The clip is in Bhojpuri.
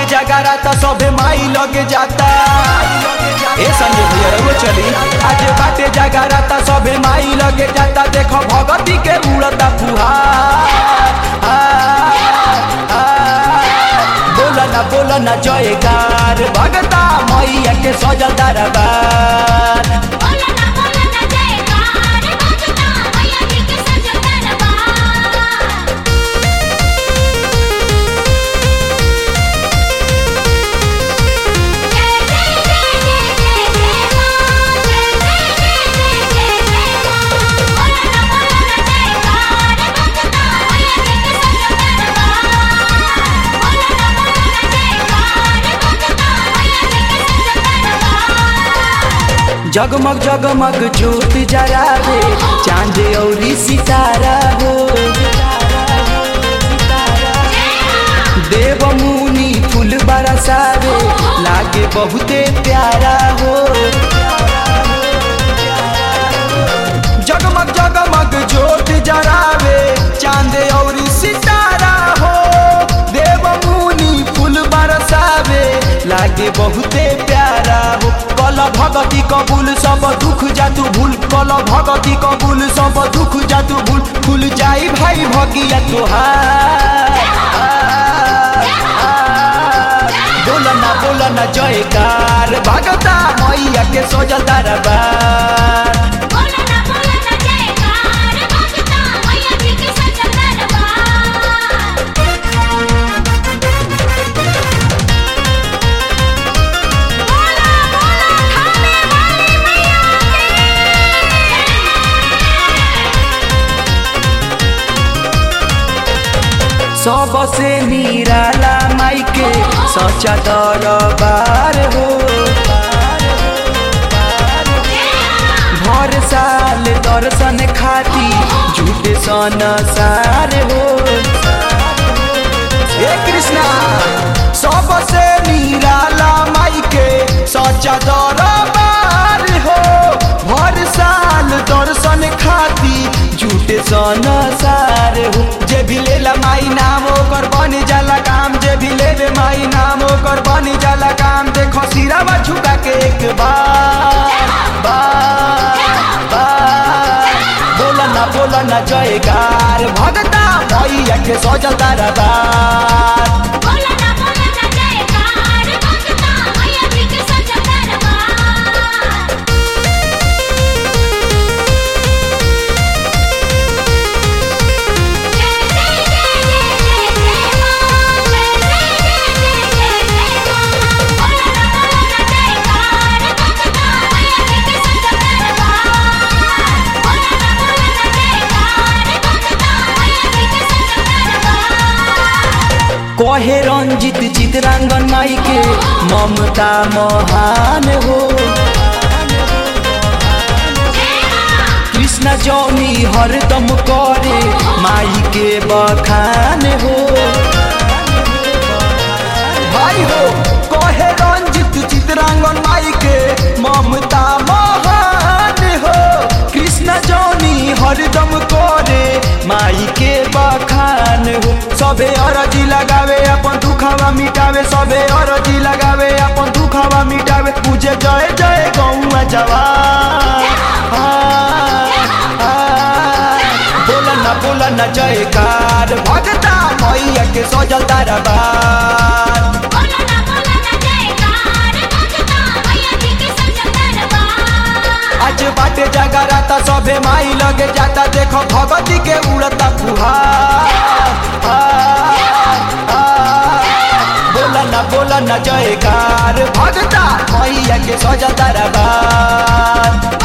जगारा त सभे माई लगे जाता ए संजय भैया रहो चली आज बाटे जगारा त सभे माई लगे जाता देखो भगती के उड़ता फुहार बोला ना बोला ना जयकार भगता मैया के सजल दरबार बोला ना बोला ना जयकार भगता मैया जी के सजल दरबार जय जय जय जय जय जय मां जय जय जय जय जय जय मां बोला ना बोला ना जयकार भगता मैया जी के सजल दरबार बोला ना बोला ना जयकार भगता मैया जी के सजल दरबार जगमग जगमग ज्योत जरावे चांद औरी सितारा हो देव मुनि फूल बरसावे लागे बहुते प्यारा हो जगमग जगमग ज्योत जरावे चांद औरी सितारा हो देव मुनि फूल बरसावे लागे बहुते प्यारा हो कल भगती कबूल सब दुख जातु भूल कल भगती कबूल सब दुख जातु भूल खुल जाई भाई भगिया तोहार बोलना बोलना जयकार भगता मैया के सोजल दरबार बोला ना बोला ना जयकार भगता मैया जी के सजल दरबार बोला बोला खाने वाली मैया सबसे निराला माई के सच्चा दरबार हो भर साल दर्शन खाती झूठे सन सार हो हे कृष्णा सबसे निराला माई के सच्चा दरबार हो भर साल दर्शन खाती झूठे सन सार हो जे भी लेला माई नाम ओकर बन जाला काम जे भी लेवे माई नाम ओकर बन जाला काम देखो सिरावा झुका के एक बार बार बार बोलना बोलना जयकार भगता मैया के सजल दरबार बोला ना बोला ना जयकार भगता मैया जी के सजल दरबार जय जय जय जय जय जय मां जय जय जय जय जय जय मां बोला ना बोला ना जयकार भगता मैया जी के सजल दरबार बोला ना बोला ना जयकार भगता मैया जी के सजल दरबार कहे रंजित चितरांगन माई के ममता महान हो कृष्ण जौनी हरदम करे माई के बखान हो भाई हो कहे रंजित चितरांगन माई के ममता महान हो कृष्ण जौनी हरदम करे माई के बखान हो सबे अरजी लगावे अपन दुखवा मिटावे सबे अरजी लगावे अपन दुखवा मिटावे पूजे जय जय गौआ जवान बोलना बोलना जयकार भगता मैया के सजल दरबार बोला ना बोला ना जयकार भगता मैया जी के सजल दरबार आज बाटे जगरा त सबे माई लगे जाता देखो भगती के उड़ता फुहार बोलना बोलना जयकार भगता मैया के सजल दरबार